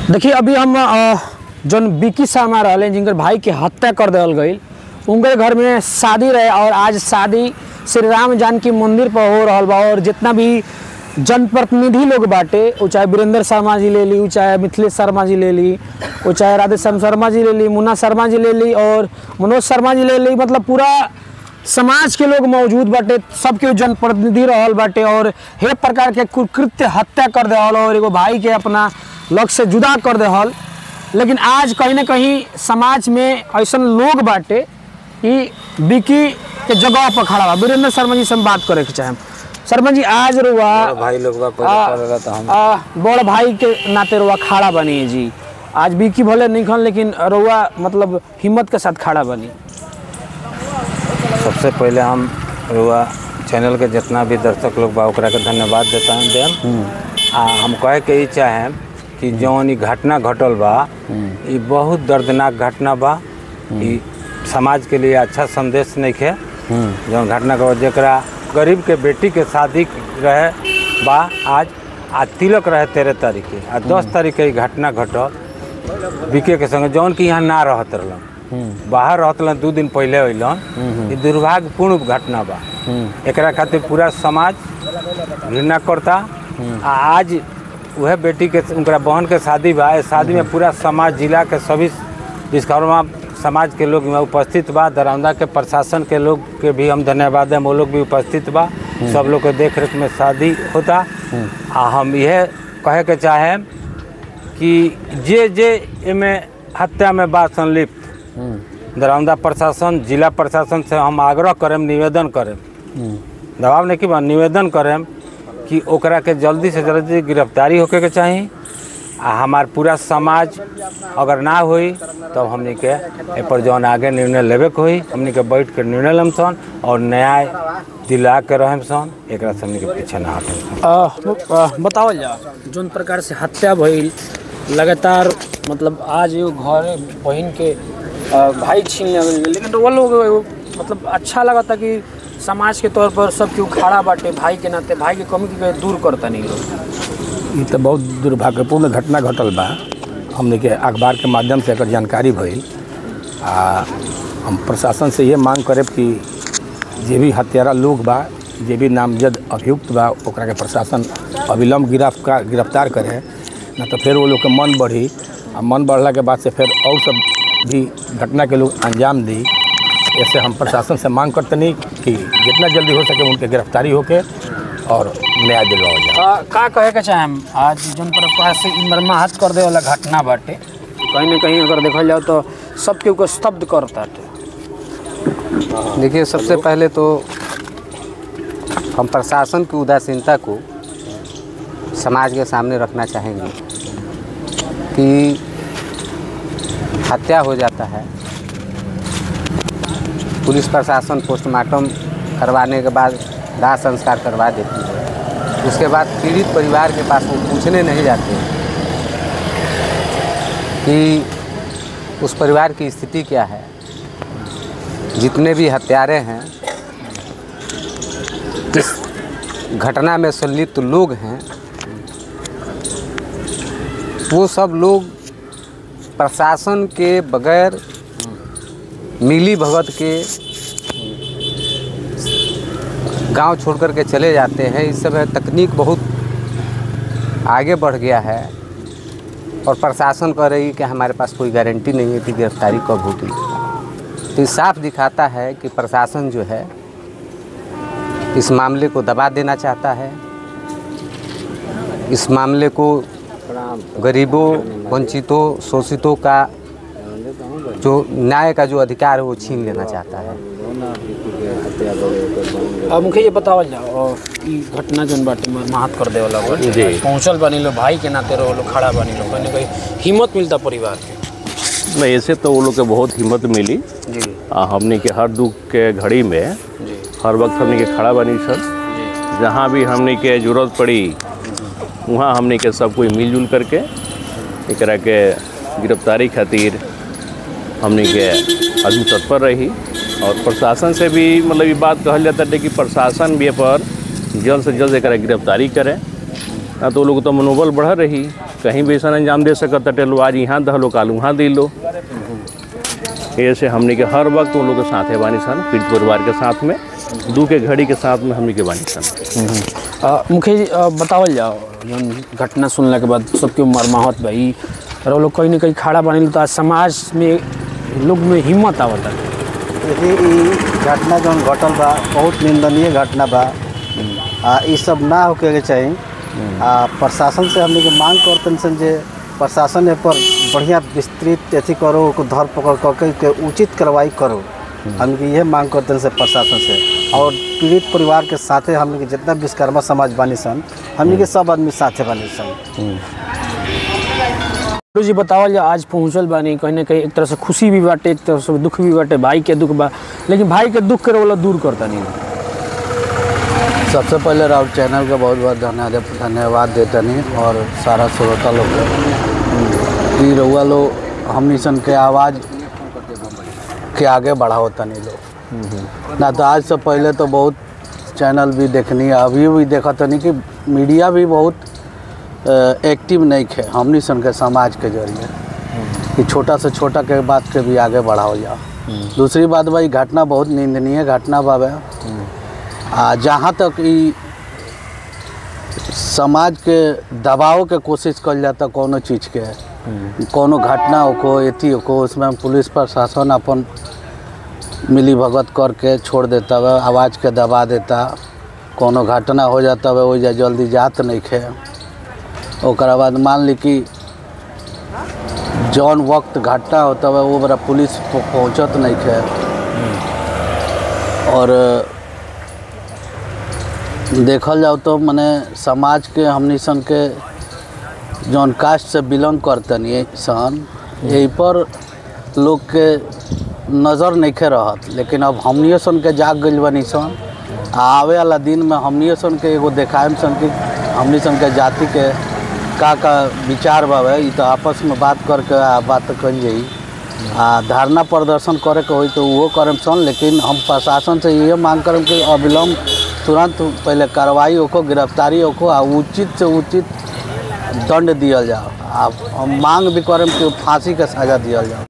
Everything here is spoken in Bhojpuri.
देखिए अभी हम अ, जौन बिकी शर्मा रहले जिनकर भाई के हत्या कर देवल गई उनके घर में शादी रहे और आज शादी श्री राम जानकी मंदिर पर हो रहल बा और जितना भी जनप्रतिनिधि लोग बाटे वो चाहे वीरेंद्र शर्मा जी ले ली वो चाहे मिथिलेश शर्मा जी ले ली वो चाहे राधेश्याम शर्मा जी ले ली मुन्ना शर्मा जी ले ली और मनोज शर्मा जी ले ली मतलब पूरा समाज के लोग मौजूद बाटे सबके जनप्रतिनिधि रहल बाटे और हे प्रकार के कुकृत्य हत्या कर देहल और एगो भाई के अपना लक्ष्य से जुदा कर देहल लेकिन आज कहीं ना कहीं समाज में ऐसा लोग बाटे कि बिकी के जगह पर खड़ा बा वीरेंद्र शर्मा जी से हम बात करे के चाहेम शर्मा जी आज रुआ भाई लोग बा आ, पहले पड़ेला तो हम आ, बड़ भाई के नाते रुआ खड़ा बनी है जी आज बिकी भले नहीं खन लेकिन रुआ मतलब हिम्मत के साथ खड़ा बनी सबसे पहले हम रुआ चैनल के जितना भी दर्शक लोग बा ओकरा के धन्यवाद देता हूँ देम आ हम कहे के ही चाहेम कि जौन ई घटना घटल बा ई बहुत दर्दनाक घटना बा ई समाज के लिए अच्छा संदेश नहीं है जौन घटना के जरा गरीब के बेटी के शादी रहे बा आज आ तिलक रहे तेरह तारीख के आ दस तारीख के ई घटना घटल बिके के संगे जौन कि यहाँ ना रहत रहलन बाहर रहत रहलन दू दिन पहले अइलन ई दुर्भाग्यपूर्ण घटना बा एकरा खातिर पूरा समाज घृणा करता आ आज वह बेटी के उनका बहन के शादी बा ए शादी में पूरा समाज जिला के सभी विश्वकर्मा समाज के लोग यहाँ उपस्थित बा दरौंदा के प्रशासन के लोग के भी हम धन्यवाद दें वो लोग भी उपस्थित बा सब लोग के देख रेख में शादी होता आ हम यह कहे के चाहें कि जे जे एमे हत्या में बा संलिप्त दरौंदा प्रशासन जिला प्रशासन से हम आग्रह करें निवेदन करें दबाव नहीं कि बा निवेदन करें कि ओकरा के जल्दी से जल्दी गिरफ्तारी होके के चाही आ हमार पूरा समाज अगर ना होई तब हमनी के ए पर जौन आगे निर्णय लेवे के होई हमनी के बैठ के निर्णय लेम सन और न्याय दिला के रहम सन एकरा से हमनी के पीछे ना हटम सन आ, आ, बतावल जा जोन प्रकार से हत्या भइल लगातार मतलब आज एगो घर बहन के आ, भाई छीन लेवल गेल लेकिन वो लोग एगो मतलब अच्छा लगता कि समाज के तौर पर सब केहू खड़ा बाटे भाई के नाते भाई के कमी के दूर करता नहीं लोग ई तो बहुत दुर्भाग्यपूर्ण घटना घटल बा हमने के अखबार के माध्यम से एकर जानकारी भइल आ हम प्रशासन से ये मांग करब कि जे भी हत्यारा लोग बा जे भी नामजद अभियुक्त बा ओकरा के प्रशासन अविलंब गिरफ्तार गिरफ्तार करे ना तो फिर वो लोग के मन बढ़ी आ मन बढ़ला के बाद से फिर और सब भी घटना के लोग अंजाम दी ऐसे हम प्रशासन से मांग करतनी कि जितना जल्दी हो सके उनके गिरफ्तारी होके और न्याय दिलवाओ जाए आ, का कहे के चाहेम आज जोन प्रकार से ई मर्माहत कर दे वाला घटना बाटे कहीं ना कहीं अगर देखल जाओ तो सब केहू को स्तब्ध करता देखिए सबसे पहले तो हम प्रशासन की उदासीनता को समाज के सामने रखना चाहेंगे कि हत्या हो जाता है पुलिस प्रशासन पोस्टमार्टम करवाने के बाद दाह संस्कार करवा देती है उसके बाद पीड़ित परिवार के पास वो पूछने नहीं जाते कि उस परिवार की स्थिति क्या है जितने भी हत्यारे हैं इस घटना में संलिप्त लोग हैं वो सब लोग प्रशासन के बगैर मिली भगत के गांव छोड़ कर के चले जाते हैं इस समय तकनीक बहुत आगे बढ़ गया है और प्रशासन कह रही है कि हमारे पास कोई गारंटी नहीं है कि गिरफ्तारी कब होगी तो ये साफ दिखाता है कि प्रशासन जो है इस मामले को दबा देना चाहता है इस मामले को गरीबों वंचितों शोषितों का जो न्याय का जो अधिकार है वो छीन लेना चाहता है अब मुझे ये बतावल जाओ और ई घटना जोन बाटे मर्माहत कर दे वाला बाटे पहुंचल बनी लो भाई के नाते रहो लो खड़ा बनी लो कहीं ना कहीं हिम्मत मिलता परिवार के नहीं ऐसे तो वो लोग के बहुत हिम्मत मिली जी आ, हमने के हर दुख के घड़ी में जी हर वक्त हमने के खड़ा बनी सर जहाँ भी हमने के जरूरत पड़ी वहाँ हमने के सब कोई मिलजुल करके एकरा के गिरफ्तारी खातिर हमने के अभी तत्पर रही और प्रशासन से भी मतलब ये बात कहल जाता है कि प्रशासन भी ए पर जल्द से जल्द एकरा गिरफ्तारी करे ना तो वो लोग तो मनोबल बढ़ रही कहीं भी ऐसा अंजाम दे सकत टे लो आज यहाँ दहलो काल वहाँ दे लो ऐसे हमने के हर वक्त उन लोग के साथ है बानी सन पीड़ित परिवार के साथ में दू के घड़ी के साथ में हमने के बानी सन अ, मुखिया जी अ, बतावल जाओ जौन घटना सुनला के बाद सबके मरमाहत भाई और वो लोग कहीं ना कहीं खड़ा बने तो आज समाज में लोग में हिम्मत आवता देखिए ई घटना जौन घटल बा बहुत निंदनीय घटना बा आ ई सब ना होके के चाही आ प्रशासन से हमने के मांग करतन सन जे प्रशासन ए पर बढ़िया विस्तृत अथी करो ओको धर पकड़ करके के उचित कार्रवाई करो हम के यह मांग करतन से प्रशासन से और पीड़ित परिवार के साथे हमने के जितना विश्वकर्मा समाज बानी सन हमने के सब आदमी साथे बानी सन गुरु जी बतावल जाओ आज पहुँचल बानी कहीं ना कहीं एक तरह से खुशी भी बाटे एक तरह से दुख भी बाटे भाई के दुख बा लेकिन भाई के दुख करे वाला दूर करता नहीं सबसे पहले राउत चैनल का बहुत बहुत धन्यवाद धन्यवाद देते नहीं और सारा श्रोता लोग के कि रउआ लोग हमनी सन के आवाज़ के आगे बढ़ाओ तनी लोग ना तो आज से पहले तो बहुत चैनल भी देखनी है अभी भी देखा तनी कि मीडिया भी बहुत अ, एक्टिव नहीं है हमनी सन के समाज के जरिए कि छोटा से छोटा के बात के भी आगे बढ़ाओ जाओ दूसरी बात भाई घटना बहुत निंदनीय घटना बाबे आ जहाँ तक ई समाज के दबाव के कोशिश कल जाता कोनो चीज़ के कोनो घटना हो एथी हो उसमें पुलिस प्रशासन अपन मिली भगत करके छोड़ देता है आवाज़ के दबा देता कोनो घटना हो जाता है वही जल्दी जात नहीं खे ओकरा बाद मान ली कि जौन वक्त घटना होता है वो बड़ा पुलिस पह- पहुंचत नहीं खे और देखल जाओ तो मने समाज के हमनी सन के जौन कास्ट से बिलोंग करतनी सन यही पर लोग के नज़र नहीं खे रहत लेकिन अब हमनियो सन के जाग गइल बनी सन आ आवे वाला दिन में हमनियो सन के एगो देखाएम सन कि हमनी सन के जाति के का का विचार बावे ई तो आपस में बात करके आ बात कल जाई आ धरना प्रदर्शन करे के होई तो वो करम सन लेकिन हम प्रशासन से ये मांग करम कि अविलंब तुरंत पहले कार्रवाई होको गिरफ्तारी होको आ उचित से उचित दंड दियल जाओ आ हम मांग भी करम कि फांसी के सजा दियल जाओ